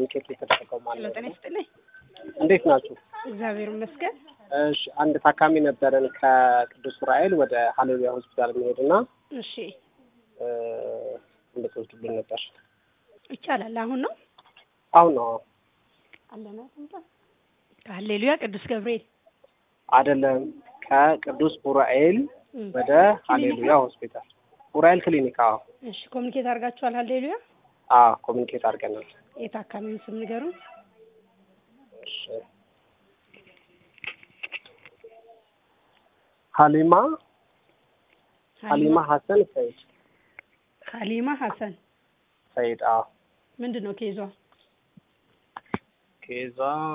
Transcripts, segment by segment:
ኮሚኒኬት የተደረገው ሄሎ ማለት ጤና ነው። ይስጥልኝ። እንዴት ናችሁ? እግዚአብሔር ይመስገን። እሺ አንድ ታካሚ ነበረን ከቅዱስ ዑራኤል ወደ ሀሌሉያ ሆስፒታል የሚሄድና እሺ እ እንድትወስዱልን ነበር። ይቻላል። አሁን ነው አሁን ነው አለና ከሀሌሉያ ቅዱስ ገብርኤል አይደለም፣ ከቅዱስ ዑራኤል እም። ወደ ሀሌሉያ ሆስፒታል ዑራኤል ክሊኒክ። አዎ እሺ ኮሚኒኬት አድርጋችኋል? ሀሌሉያ አዎ ኮሚኒኬት አድርገናል። የታካሚውን ስም ንገሩን። እሺ ሀሊማ ሀሊማ ሀሰን ሰይድ ሀሊማ ሀሰን ሰይድ። አዎ ምንድን ነው ኬዟ? ኬዟ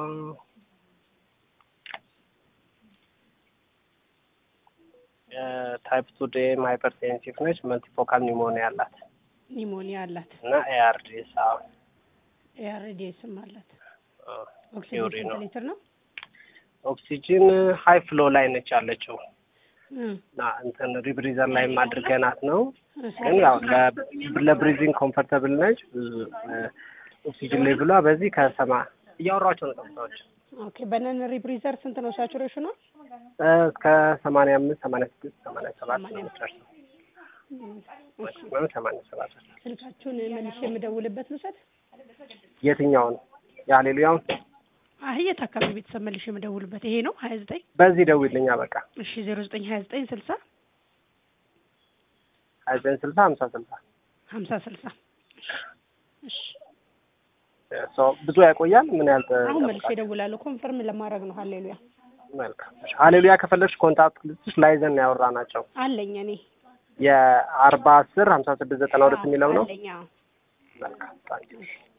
ታይፕ ቱ ዴም ሃይፐርቴንሲቭ ነች። መልቲፎካል ኒሞኒያ አላት ኒሞኒያ አላት። እና ኤአርዲኤስ አዎ ኤአርዲኤስም አላት። ኦክሲጅን ቲዮሪ ስንት ነው። ሊትር ነው? ኦክሲጅን ሀይ ፍሎ ላይ ነች ያለችው እም። እና እንትን ሪብሪዘር ላይ አድርገናት ነው እሺ። ግን ያው ለ- ለብሪዚንግ ኮምፈርተብል ነች። ብዙ ኦክሲጅን ሌቭሏ በዚህ ከሰማ እያወራቸው ነው ጠብታዎች ኦኬ በነን ሪብሪዘር ስንት ነው ሳቹሬሽኗ? እስከ ሰማንያ አምስት ሰማንያ ስድስት ሰማንያ ሰባት ነው ሰማንያ የምትደርሰው። እም። እሺ ወይም ሰማንያ ሰባት ስልካችሁን መልሼ የምደውልበት ልውሰድ? የትኛውን የሀሌሉያውን አይ የታካሚ ቤተሰብ መልሼ የምደውልበት ይሄ ነው ሀያ ዘጠኝ በዚህ ደውልኛ በቃ እሺ ዜሮ ዘጠኝ ሀያ ዘጠኝ ስልሳ ሀያ ዘጠኝ ስልሳ ሀምሳ ስልሳ ሀምሳ ስልሳ እሺ ሰው ብዙ ያቆያል። ምን ያህል አሁን መልሼ ጠብቃችሁ? እደውላለሁ ኮንፈርም ለማድረግ ነው ሀሌሉያ መልካም እሺ። ሀሌሉያ ከፈለግሽ ኮንታክት ልስጥሽ ላይዘን ያወራ ናቸው አለኝ እኔ የአርባ አስር ሀምሳ ስድስት ዘጠና ሁለት የሚለው ነው። አለኝ አዎ መልካም ታንኪዩ።